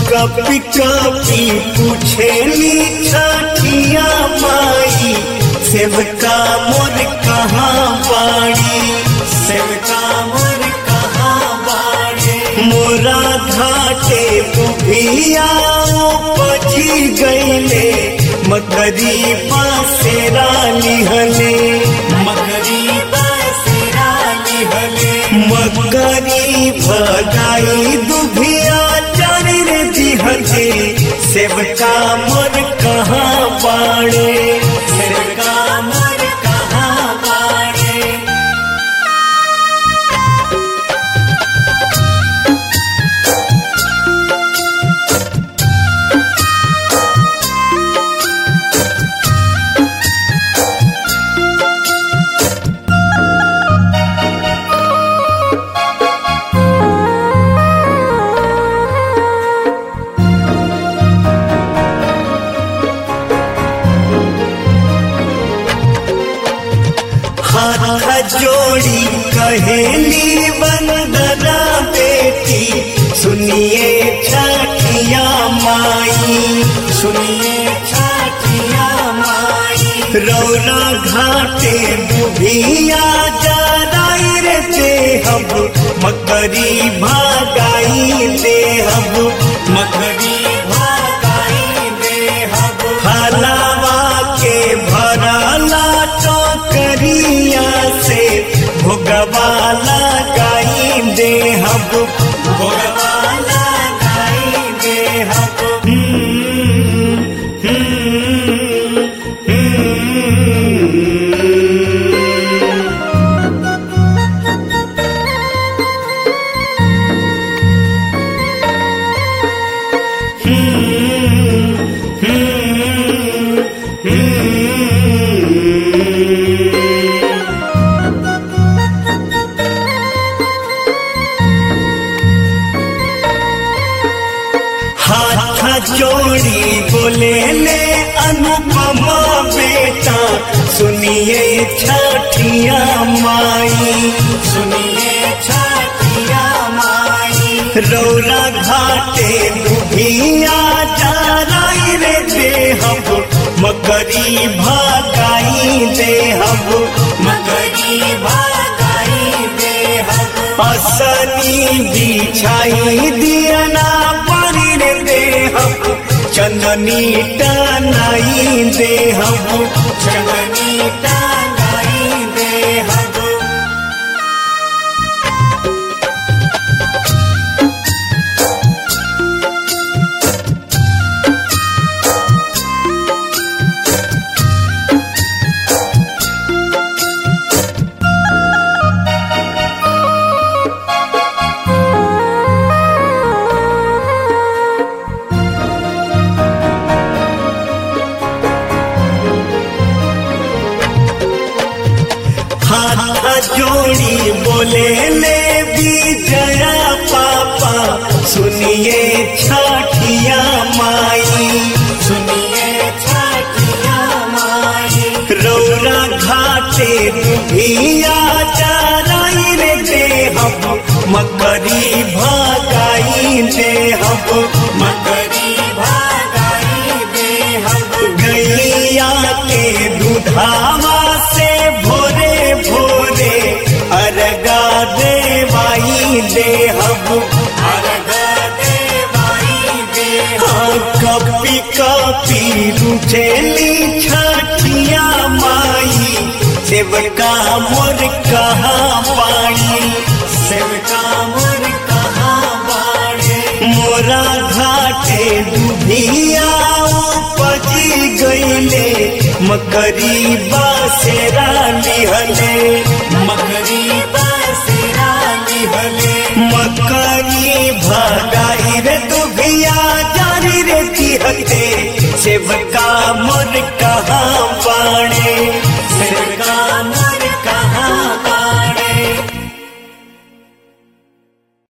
कपी कपी पूछेली छठिया माई सेवका मोर कहाँ बाड़ी सेवका मोर कहाँ बाड़ी मोरा घाटे बुभिया पची गईले मकरी पासेरा लिहले मकरी पासेरा लिहले मकरी भगाई दुभिया चारी रे दिहले सेवका मोर कहाँ बाड़े सेवका मोर कहाँ बाड़े हाथ जोड़ी कहेली बंदना बेटी सुनिए छठिया माई सुनिए छठिया माई रौना घाटे बुभिया जराई रे देहब मकरी भागाई देहब मकरी भागाई देहब हलावा के भरला टोकरिया से भोगवाला गाई देहब भोगवाला गाई देहब हम्म, हम्म, हम्म। हाथ जोड़ी बोले ले अनुपमा बेटा सुनिए छठिया माई सुनिए छठिया माई रौरा घाटे दुभिया जाराई रे देहब मकरी भागाई देहब मकरी भागाई देहब असनी बिछाई दियना पानी रे देहब चंदनी टनाई देहब चंदनी टनाई देहब हाथ जोड़ी बोले ले विजया पापा सुनिए छठिया माई सुनिए छठिया माई रौरा घाटे दुभिया चाराई रे देहब मकरी भागाई देहब मकरी भागाई देहब गैया के दुधावा से भोरे भोरे अरगा देवाई देहब अरगा देवाई देहब कपी कपी रुझेली छठिया माई सेवका मोर कहाँ पाई सेवका मोर कहाँ बाड़े मोरा घाटे दुभिया उपजी गईले मकरी बासेरा लिहले मकरी बासेरा लिहले मकरी भगाई रे दुभिया जारी रे तिहते सेवका मोर